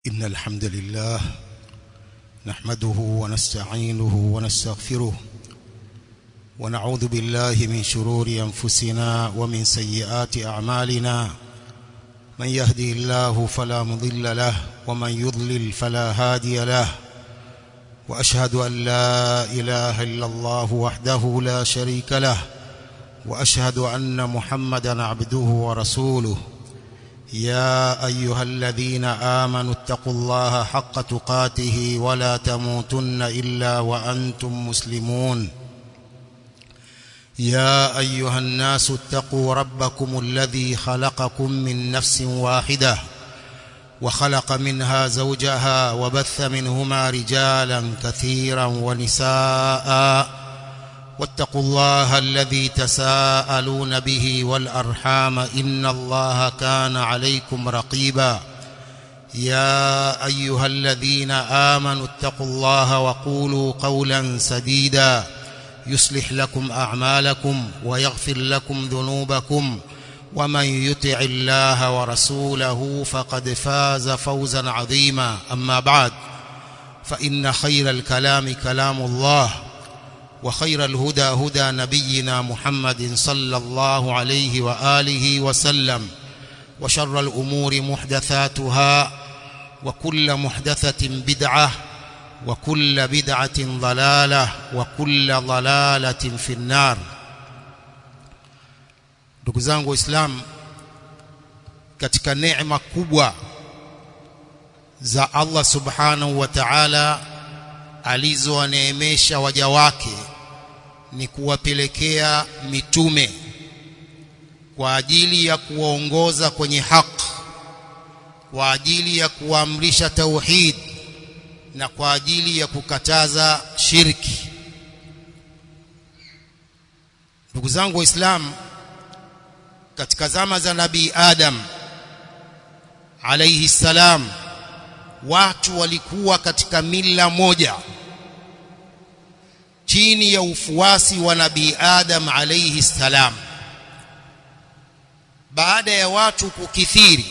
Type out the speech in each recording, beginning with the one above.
إن الحمد لله نحمده ونستعينه ونستغفره ونعوذ بالله من شرور أنفسنا ومن سيئات أعمالنا من يهدي الله فلا مضل له ومن يضلل فلا هادي له وأشهد أن لا إله إلا الله وحده لا شريك له وأشهد أن محمدا عبده ورسوله يا أيها الذين آمنوا اتقوا الله حق تقاته ولا تموتن إلا وأنتم مسلمون يا أيها الناس اتقوا ربكم الذي خلقكم من نفس واحدة وخلق منها زوجها وبث منهما رجالا كثيرا ونساء واتقوا الله الذي تساءلون به والأرحام إن الله كان عليكم رقيبا يا أيها الذين آمنوا اتقوا الله وقولوا قولا سديدا يصلح لكم أعمالكم ويغفر لكم ذنوبكم ومن يطع الله ورسوله فقد فاز فوزا عظيما أما بعد فإن خير الكلام كلام الله وخير الهدى هدى نبينا محمد صلى الله عليه وآله وسلم وشر الأمور محدثاتها وكل محدثة بدعة وكل بدعة ضلالة وكل ضلالة في النار ndugu zangu waislamu katika neema kubwa za Allah subhanahu wa ta'ala alizowaneemesha waja wake ni kuwapelekea mitume kwa ajili ya kuwaongoza kwenye haki kwa ajili ya kuamrisha tauhid na kwa ajili ya kukataza shirki ndugu zangu waislamu katika zama za nabii Adam alayhi salam watu walikuwa katika mila moja chini ya ufuasi wa nabii Adam alayhi salam baada ya watu kukithiri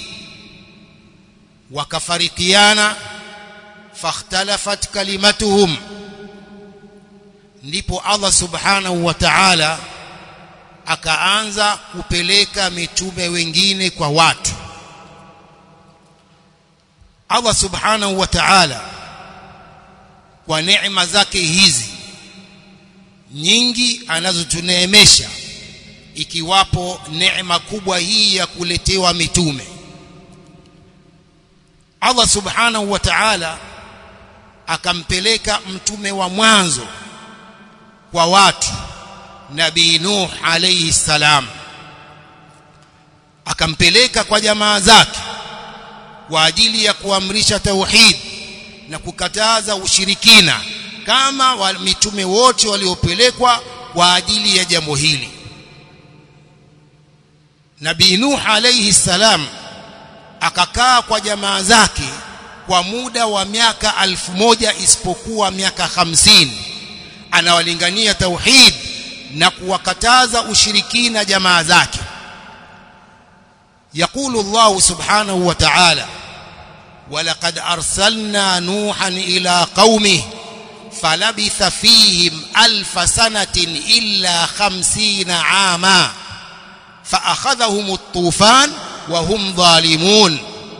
wakafarikiana fakhtalafat kalimatuhum ndipo Allah subhanahu wa ta'ala akaanza kupeleka mitume wengine kwa watu Allah subhanahu wa ta'ala kwa neema zake hizi nyingi anazotuneemesha ikiwapo neema kubwa hii ya kuletewa mitume Allah subhanahu wa ta'ala akampeleka mtume wa mwanzo kwa watu nabii Nuh alayhi salam akampeleka kwa jamaa zake kwa ajili ya kuamrisha tauhid na kukataza ushirikina kama wa mitume wote waliopelekwa kwa ajili ya jambo hili Nabii Nuh alayhi salam akakaa kwa jamaa zake kwa muda wa miaka alfu moja isipokuwa miaka hamsini anawalingania tauhid na kuwakataza ushirikina jamaa zake يقول الله سبحانه وتعالى ولقد أرسلنا نوحا إلى قومه فلبث فيهم ألف سنة إلا خمسين عاما فأخذهم الطوفان وهم ظالمون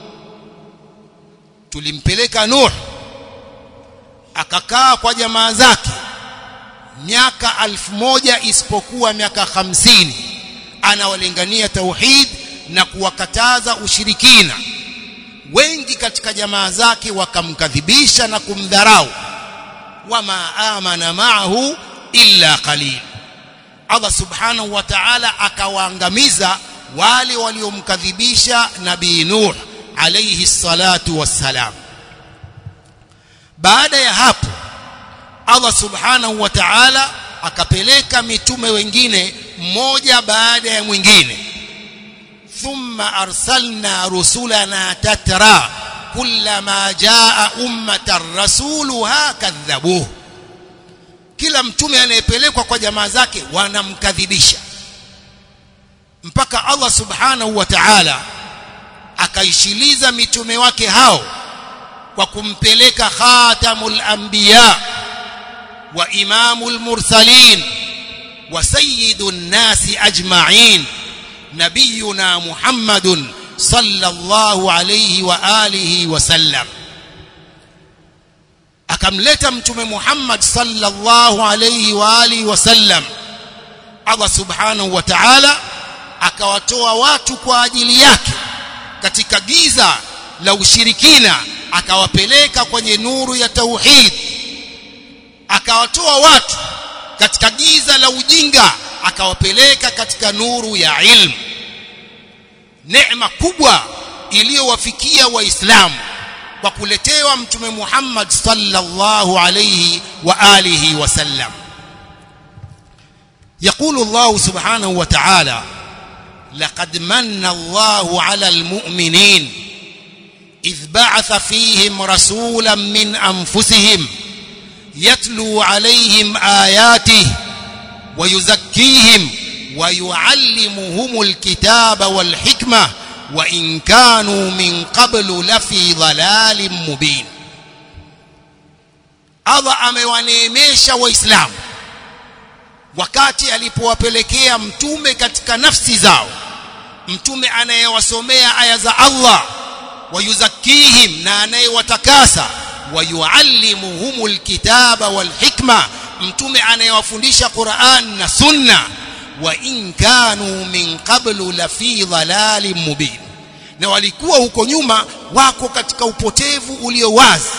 tulimpeleka Nuh akakaa kwa jamaa zake miaka alfu moja isipokuwa miaka hamsini anawalingania tauhid na kuwakataza ushirikina wengi katika jamaa zake wakamkadhibisha na kumdharau wama amana ma'ahu illa qalil Allah subhanahu wa ta'ala akawaangamiza wale waliomkadhibisha nabii Nuh alayhi salatu wassalam baada ya hapo Allah subhanahu wa ta'ala akapeleka mitume wengine mmoja baada ya mwingine thumma arsalna rusulana tatra kullama jaa ummatan rasuluha kadhabuhu kila mtume anayepelekwa kwa jamaa zake wanamkadhibisha mpaka Allah subhanahu wa ta'ala akaishiliza mitume wake hao kwa kumpeleka khatamul anbiya wa imamul mursalin wa sayyidun nasi ajma'in nabiyuna muhammadun sallallahu alayhi wa alihi wa sallam akamleta mtume Muhammad sallallahu alayhi wa alihi wasallam Allah subhanahu wa ta'ala akawatoa watu kwa ajili yake katika giza la ushirikina akawapeleka kwenye nuru ya tauhid akawatoa watu katika giza la ujinga akawapeleka katika nuru ya ilmu neema kubwa iliyowafikia waislamu kwa kuletewa mtume Muhammad sallallahu alayhi wa alihi wasallam يقول الله سبحانه وتعالى لقد من الله على المؤمنين إذ بعث فيهم رسولا من أنفسهم يتلو عليهم آياته ويزكيهم ويعلمهم الكتاب والحكمة وإن كانوا من قبل لفي ضلال مبين Allah amewaneemesha waislamu wakati alipowapelekea mtume katika nafsi zao mtume anayewasomea aya za Allah wayuzakihim na anayewatakasa wayuallimuhumul kitaba wal hikma mtume anayewafundisha Qur'an na sunna wa in kanu min qablu la fi dhalalin mubin na walikuwa huko nyuma wako katika upotevu ulio wazi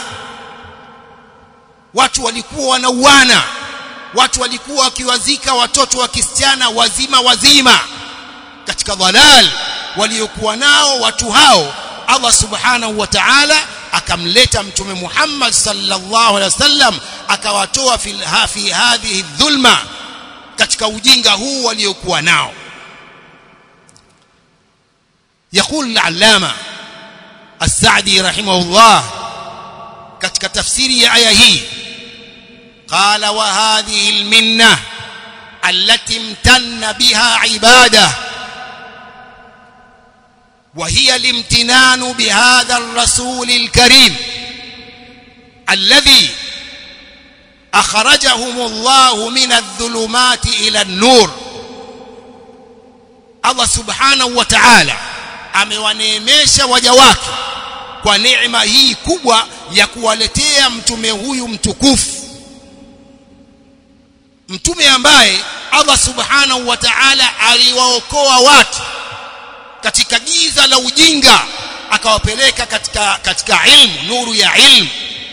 watu walikuwa wanauana watu walikuwa wakiwazika watoto wa kisichana wazima wazima katika dhalal waliokuwa nao watu hao Allah subhanahu wa ta'ala akamleta mtume Muhammad sallallahu alaihi wasallam akawatoa fi hadhihi dhulma katika ujinga huu waliokuwa nao يقول العلامة السعدي رحمه الله katika tafsiri ya aya hii قال وهذه المنة التي امتن بها عباده وهي الامتنان بهذا الرسول الكريم الذي أخرجهم الله من الظلمات إلى النور الله سبحانه وتعالى amewaneemesha waja wake kwa neema hii kubwa ya kuwaletea mtume huyu mtukufu mtume ambaye Allah subhanahu wa ta'ala aliwaokoa watu katika giza la ujinga akawapeleka katika katika ilmu nuru ya ilmu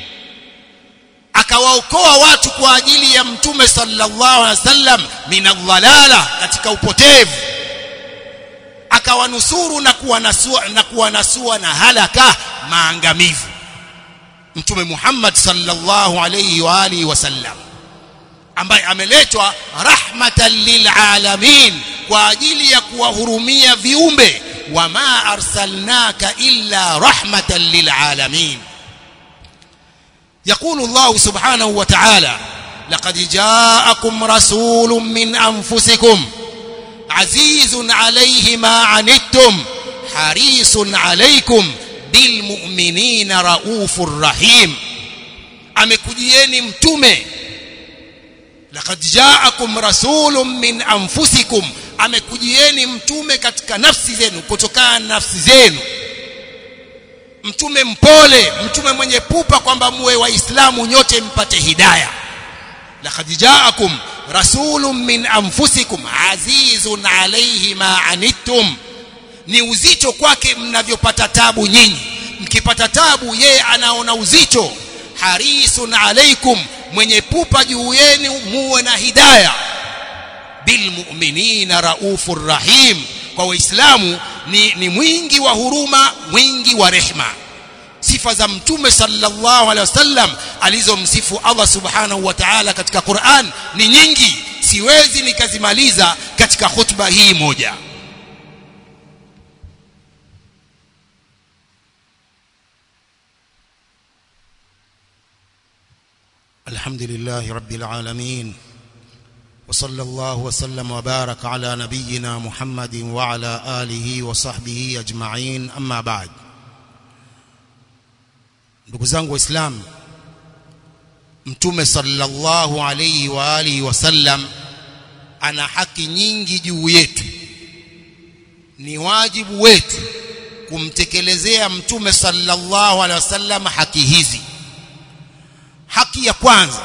akawaokoa watu kwa ajili ya mtume sallallahu alaihi wasallam minadhalala katika upotevu akawanusuru na kuwanasua na kuwanasua na halaka maangamivu mtume Muhammad sallallahu alaihi wa alihi wasallam ambaye ameletwa rahmatan lilalamin kwa ajili ya kuwahurumia viumbe wama arsalnaka illa rahmatan lilalamin يقول الله سبحانه وتعالى لقد جاءكم رسول من أنفسكم عزيز عليه ما عنتم حريص عليكم بالمؤمنين رؤوف رحيم amekujieni mtume laqad ja'akum rasulun min anfusikum amekujieni mtume katika nafsi zenu kutokana na nafsi zenu mtume mpole mtume mwenye pupa kwamba muwe waislamu nyote mpate hidayah laqad ja'akum rasulun min anfusikum azizun alayhi ma anittum ni uzito kwake mnavyopata tabu nyinyi mkipata tabu yeye anaona uzito harisun alaikum mwenye pupa juu yenu muwe na hidayah bilmu'minina raufur rahim kwa waislamu ni, ni mwingi wa huruma mwingi wa rehma sifa za mtume sallallahu alaihi wasallam alizomsifu Allah subhanahu wa ta'ala katika Qur'an ni nyingi siwezi nikazimaliza katika khutba hii moja الحمد لله رب العالمين وصلى الله وسلم وبارك على نبينا محمد وعلى آله وصحبه أجمعين أما بعد ndugu zangu waislamu mtume sallallahu alayhi wa alihi wasallam ana haki nyingi juu yetu ni wajibu wetu kumtekelezea mtume sallallahu alaihi wasallam haki hizi haki ya kwanza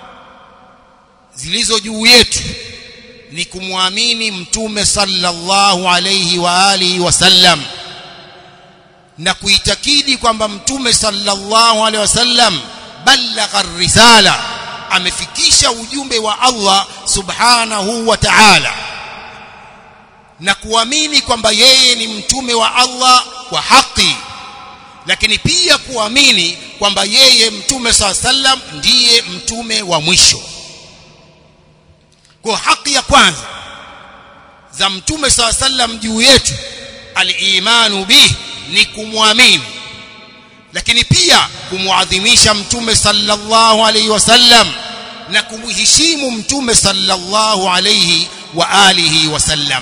zilizo juu yetu ni kumwamini mtume sallallahu alayhi wa alihi wasallam na kuitakidi kwamba mtume sallallahu alaihi wasallam balagha risala amefikisha ujumbe wa Allah subhanahu wa ta'ala na kuamini kwamba yeye ni mtume wa Allah kwa haki lakini pia kuamini kwamba yeye mtume sallam ndiye mtume wa mwisho kwa haki ya kwanza za mtume sallam juu yetu al-imanu bih ni kumwamini lakini pia kumwadhimisha mtume sallallahu alayhi wasallam na kumheshimu mtume sallallahu alayhi wa alihi wasallam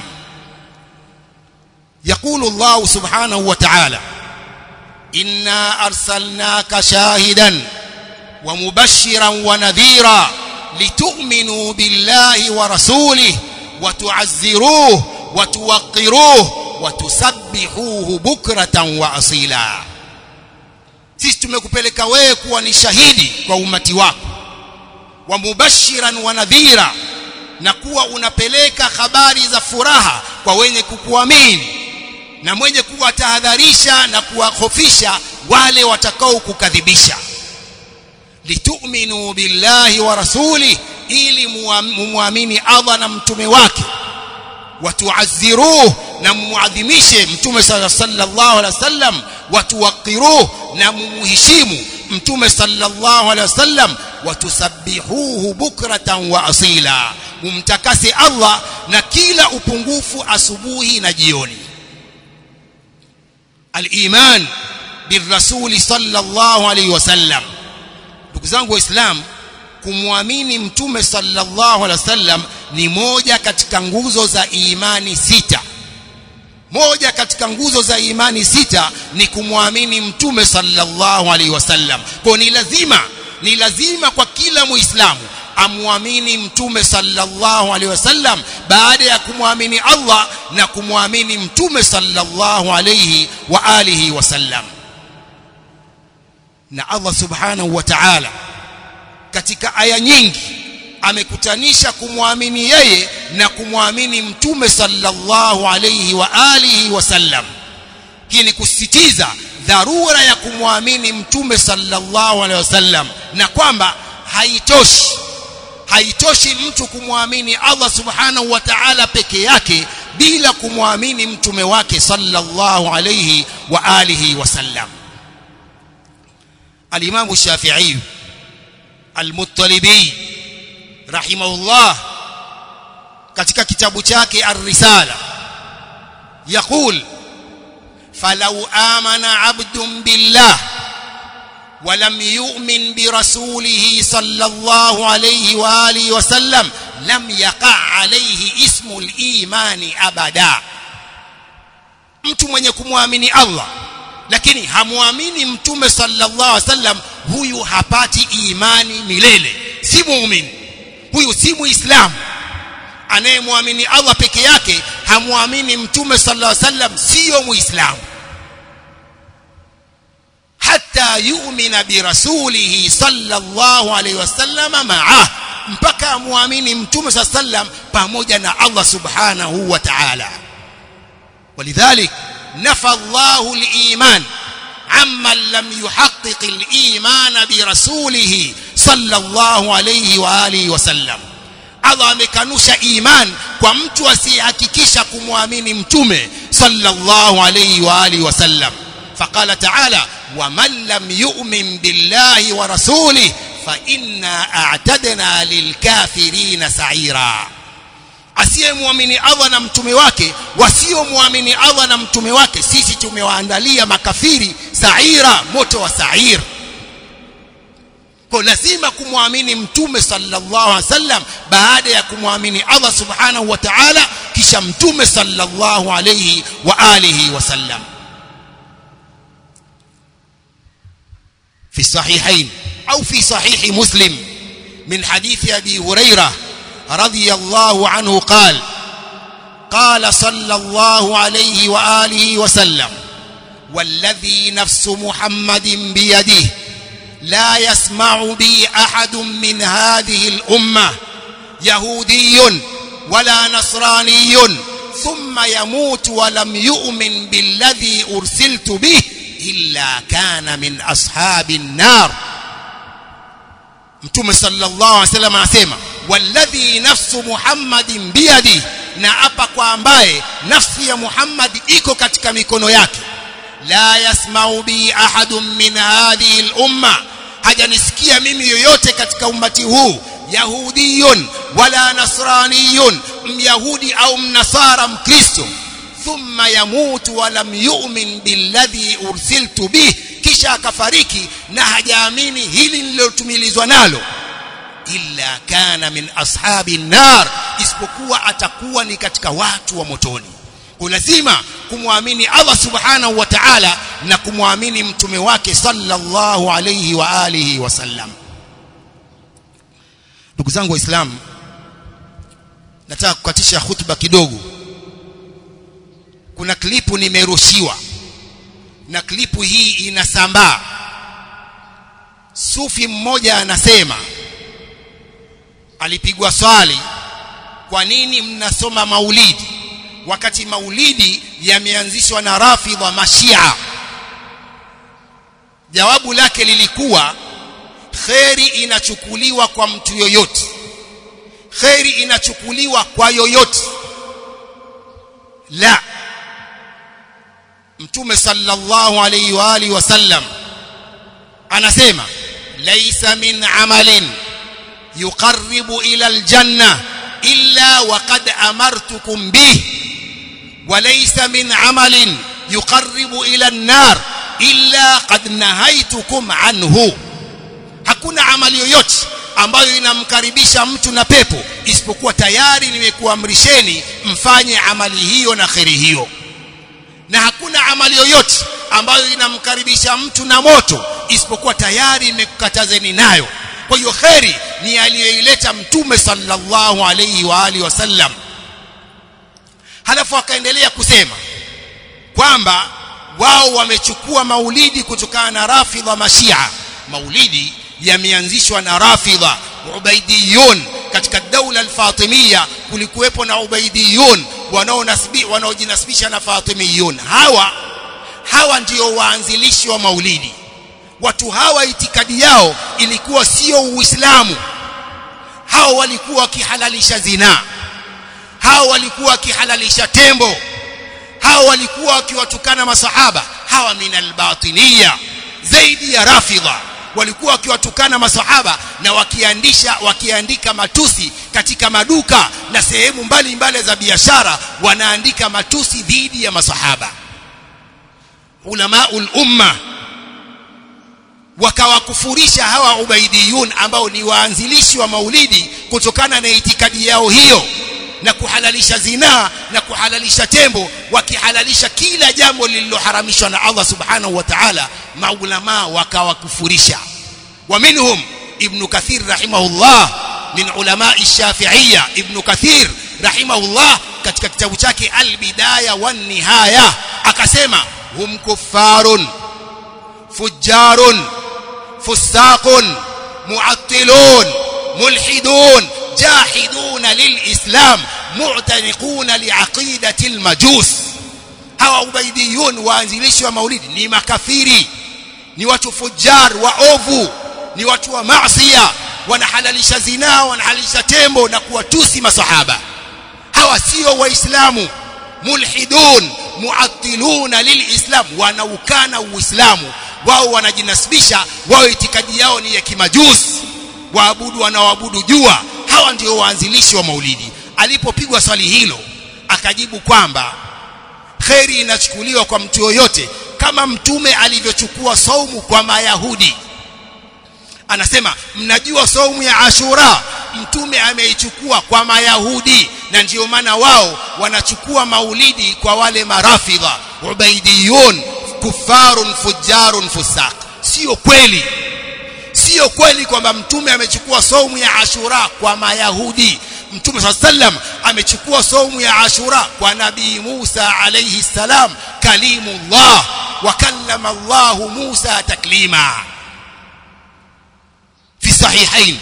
يقول الله سبحانه وتعالى إنا أرسلناك شاهدا ومبشرا ونذيرا لتؤمنوا بالله ورسوله وتعزروه وتوقروه وتسبحوه بكرة وأصيلا sisi tumekupeleka wewe kuwa ni shahidi kwa umati wako wa mubashiran wa nadhira na kuwa unapeleka habari za furaha kwa wenye kukuamini na mwenye kuwatahadharisha na kuwahofisha wale watakao kukadhibisha litu'minu billahi wa rasuli ili muamini Allah na mtume wake watuazziruh na muadhimishe mtume sallallahu alaihi wasallam watuwaqiruh na mumuheshimu mtume sallallahu alaihi wasallam watusabbihuhu bukratan wa asila mumtakase Allah na kila upungufu asubuhi na jioni al-iman birrasuli sallallahu alaihi wasallam ndugu zangu waislamu kumwamini mtume sallallahu alaihi wasallam ni moja katika nguzo za imani sita moja katika nguzo za imani sita ni kumwamini mtume sallallahu alaihi wasallam kwa ni lazima ni lazima kwa kila muislamu amwamini mtume sallallahu alaihi wasallam baada ya kumwamini Allah na kumwamini mtume sallallahu alaihi wa alihi wasallam na Allah subhanahu wa ta'ala katika aya nyingi amekutanisha kumwamini yeye na kumwamini mtume sallallahu alayhi wa alihi wasallam hii ni kusisitiza dharura ya kumwamini mtume sallallahu alayhi wasallam na kwamba haitoshi haitoshi mtu kumwamini Allah subhanahu wa ta'ala peke yake bila kumwamini mtume wake sallallahu alayhi wa alihi wasallam al-Imam Shafi'i al-Muttalibi rahimahullah katika kitabu chake ar-risala yaqul falau amana abdun billah ولم يؤمن برسوله صلى الله عليه واله وسلم لم يقع عليه اسم الايمان ابدا mtu mwenye kumwamini Allah lakini hamwamini mtume sallallahu alaihi wasallam huyu hapati imani milele si muumini huyu si muislamu anayemwamini Allah peke yake hamwamini mtume sallallahu alaihi wasallam sio muislamu hatta yu'mina birasulihi sallallahu alaihi wasallam ma'ah mpaka amwamini mtume sallallahu alaihi wasallam pamoja na Allah subhanahu wa ta'ala ولذلك نفى الله الإيمان عمن لم يحقق الإيمان برسوله صلى الله عليه وآله وسلم Allah amekanusha iman kwa mtu asiyehakikisha kumwamini mtume sallallahu alayhi wa alihi wasallam faqala ta'ala waman lam yu'min billahi wa rasulih fa inna a'tadna lilkafirina sa'ira asiyemwamini Allah na mtume wake wasiomwamini Allah na mtume wake sisi tumewaandalia makafiri saira moto wa sair kwa lazima kumwamini mtume sallallahu alaihi wasallam baada ya kumwamini Allah subhanahu wa ta'ala kisha mtume sallallahu alaihi wa alihi wasallam في الصحيحين أو في صحيح مسلم من حديث أبي هريرة رضي الله عنه قال قال صلى الله عليه وآله وسلم والذي نفس محمد بيده لا يسمع بي أحد من هذه الأمة يهودي ولا نصراني ثم يموت ولم يؤمن بالذي أرسلت به إلا كان من أصحاب النار mtume sallallahu alaihi wasallam anasema walladhi nafsu muhammadin biyadi na apa kwa ambaye nafsi ya muhammad iko katika mikono yake la yasma'u bi ahadun min hadhihi al-umma hajanisikia mimi yoyote katika ummati huu yahudiyun wala nasraniyun myahudi au mnasara mkristo thumma yamutu wa lam yu'min billadhi ursiltu bih kisha akafariki na hajaamini hili nililotumilizwa nalo illa kana min ashabi nar isipokuwa atakuwa ni katika watu wa motoni lazima kumwamini Allah subhanahu wa ta'ala na kumwamini mtume wake sallallahu alayhi wa alihi wasallam ndugu zangu waislamu nataka kukatisha hutuba kidogo kuna klipu nimerushiwa na klipu hii inasambaa sufi mmoja anasema alipigwa swali kwa nini mnasoma maulidi wakati maulidi yameanzishwa na rafidha mashia jawabu lake lilikuwa kheri inachukuliwa kwa mtu yoyote kheri inachukuliwa kwa yoyote la mtume sallallahu alayhi wa alihi wasallam anasema laysa min amalin yuqarribu ila aljanna illa waqad amartukum bih وليس من عمل يقرب إلى النار إلا قد نهيتكم عنه hakuna amali yoyote ambayo inamkaribisha mtu na pepo isipokuwa tayari nimekuamrisheni mfanye amali hiyo na kheri hiyo na hakuna amali yoyote ambayo inamkaribisha mtu na moto isipokuwa tayari nimekukatazeni nayo kwa hiyo kheri ni aliyoileta mtume sallallahu alayhi wa alihi wasallam halafu akaendelea kusema kwamba wao wamechukua maulidi kutokana na rafidha mashia maulidi yameanzishwa na rafidha ubaidiyun katika daula al-fatimia kulikuwepo na ubaidiyun wanaonasbi wanaojinasibisha na fatimiyun hawa hawa ndio waanzilishi wa maulidi watu hawa itikadi yao ilikuwa sio uislamu hao walikuwa wakihalalisha zinaa hao walikuwa wakihalalisha tembo hao walikuwa wakiwatukana masahaba hawa minal batiniya zaidi ya rafidha walikuwa wakiwatukana masahaba na wakiandisha wakiandika matusi katika maduka na sehemu mbalimbali za biashara wanaandika matusi dhidi ya masahaba ulamaul umma wakawakufurisha hawa ubaidiyun ambao ni waanzilishi wa maulidi kutokana na itikadi yao hiyo na kuhalalisha zinaa na kuhalalisha tembo wakihalalisha kila jambo lililoharamishwa na Allah subhanahu wa ta'ala maulama wakawakufurisha wa minhum ibn kathir rahimahullah min ulama ash-shafi'iyya ibn kathir rahimahullah katika kitabu chake al-bidaya wan nihaya akasema hum kuffarun fujjarun fusaqun mu'attilun mulhidun جاحدون للإسلام معتنقون لعقيدة المجوس hawa ubaidiyun waanzilishi wa maulidi ni makafiri ni watu fujar waovu ni watu wa maasiya wanahalalisha zinaa wanahalalisha tembo na kuwatusi masahaba hawa sio waislamu mulhidun muattiluna lilislam wanaukana uislamu wao wanajinasibisha wao itikadi yao ni ya kimajusi waabudu wanaoabudu jua hawa ndio waanzilishi wa maulidi alipopigwa swali hilo akajibu kwamba kheri inachukuliwa kwa mtu yoyote kama mtume alivyochukua saumu kwa mayahudi anasema mnajua saumu ya ashura mtume ameichukua kwa mayahudi na ndiyo maana wao wanachukua maulidi kwa wale marafidha ubaidiyun kufarun fujarun fusaq sio kweli sio kweli kwamba mtume amechukua saumu ya Ashura kwa Mayahudi mtume swalla sallam amechukua saumu ya Ashura kwa nabii Musa alayhi salam kalimullah wa kallama Allah Musa taklima في الصحيحين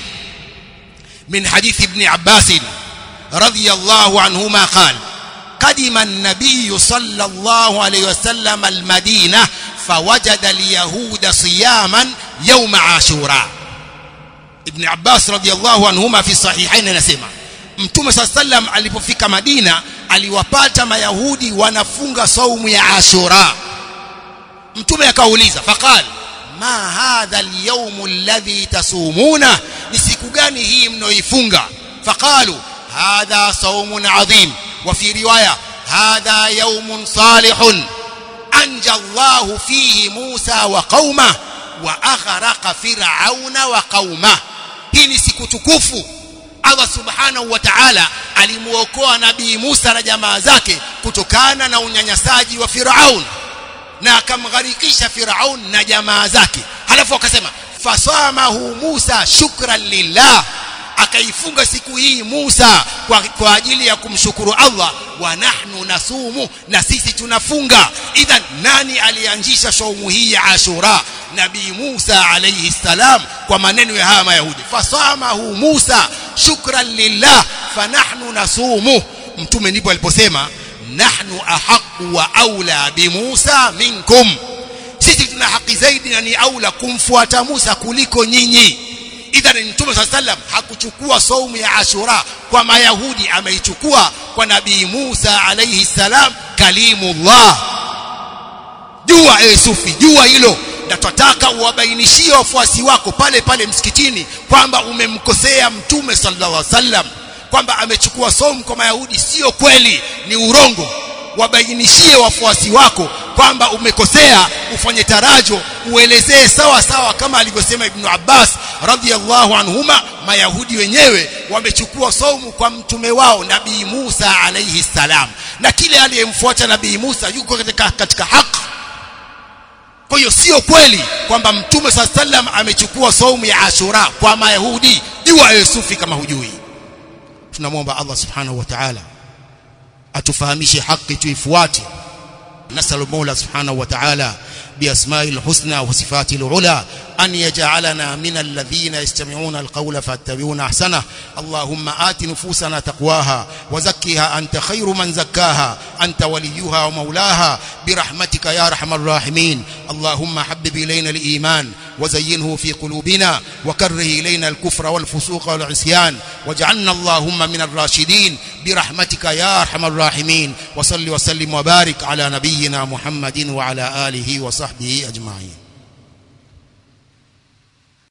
من حديث ابن عباس رضي الله عنهما قال قدم النبي صلى الله عليه وسلم المدينة فوجد اليهود صياما يوم عاشوراء ابن عباس رضي الله عنهما في الصحيحين anasema mtume صلى الله عليه وسلم alipofika Madina aliwapata mayahudi wanafunga saumu ya Ashura mtume akauliza faqal ma hadha al-yawm alladhi tasumuna ni siku gani hii mnaoifunga faqalu hadha saumun adhim wa fi riwaya hadha yawmun salihun anja Allah fihi Musa wa qauma wa aghraqa fir'auna wa qauma hii ni siku tukufu Allah subhanahu wa ta'ala alimuokoa nabii Musa na jamaa zake kutokana na unyanyasaji wa Firaun na akamgharikisha Firaun na jamaa zake halafu akasema fasamahu Musa shukran lillah akaifunga siku hii Musa kwa, kwa ajili ya kumshukuru Allah wa nahnu nasumu na sisi tunafunga idhan nani alianzisha saumu hii ya Ashura nabii Musa alayhi salam kwa maneno ya haya mayahudi fasamahu Musa shukran lillah fa nahnu nasumu mtume ndipo aliposema nahnu ahqqu wa aula bi Musa minkum sisi tuna haki zaidi na ni aula kumfuata Musa kuliko nyinyi idhan mtume صلى الله hakuchukua saumu ya Ashura kwa mayahudi ameichukua kwa nabii Musa alayhi salam kalimullah jua e sufi jua hilo na tunataka uwabainishie wafuasi wako pale pale msikitini kwamba umemkosea mtume sallallahu alaihi wasallam kwamba amechukua saumu kwa mayahudi sio kweli ni urongo wabainishie wafuasi wako kwamba umekosea ufanye tarajo uelezee sawa sawa kama alivyosema ibn Abbas radhiallahu anhuma mayahudi wenyewe wamechukua saumu kwa mtume wao nabii Musa alayhi salam na kile aliyemfuata nabii Musa yuko katika, katika haki kwa hiyo sio kweli kwamba mtume saa sallam amechukua saumu ya Ashura kwa mayahudi jua Yusufi kama hujui tunamwomba Allah subhanahu wa ta'ala atufahamishe haki tuifuate نسأل المولى سبحانه وتعالى بأسماء الحسنى وصفاته العلى أن يجعلنا من الذين يستمعون القول فاتبعون أحسنه اللهم آت نفوسنا تقواها وزكها أنت خير من زكاها أنت وليها ومولاها برحمتك يا أرحم الراحمين اللهم حبب إلينا الإيمان وزينه في قلوبنا وكره إلينا الكفر والفسوق والعصيان واجعلنا اللهم من الراشدين برحمتك يا أرحم الراحمين وصل وسلم وبارك على نبينا محمد وعلى آله وصحبه أجمعين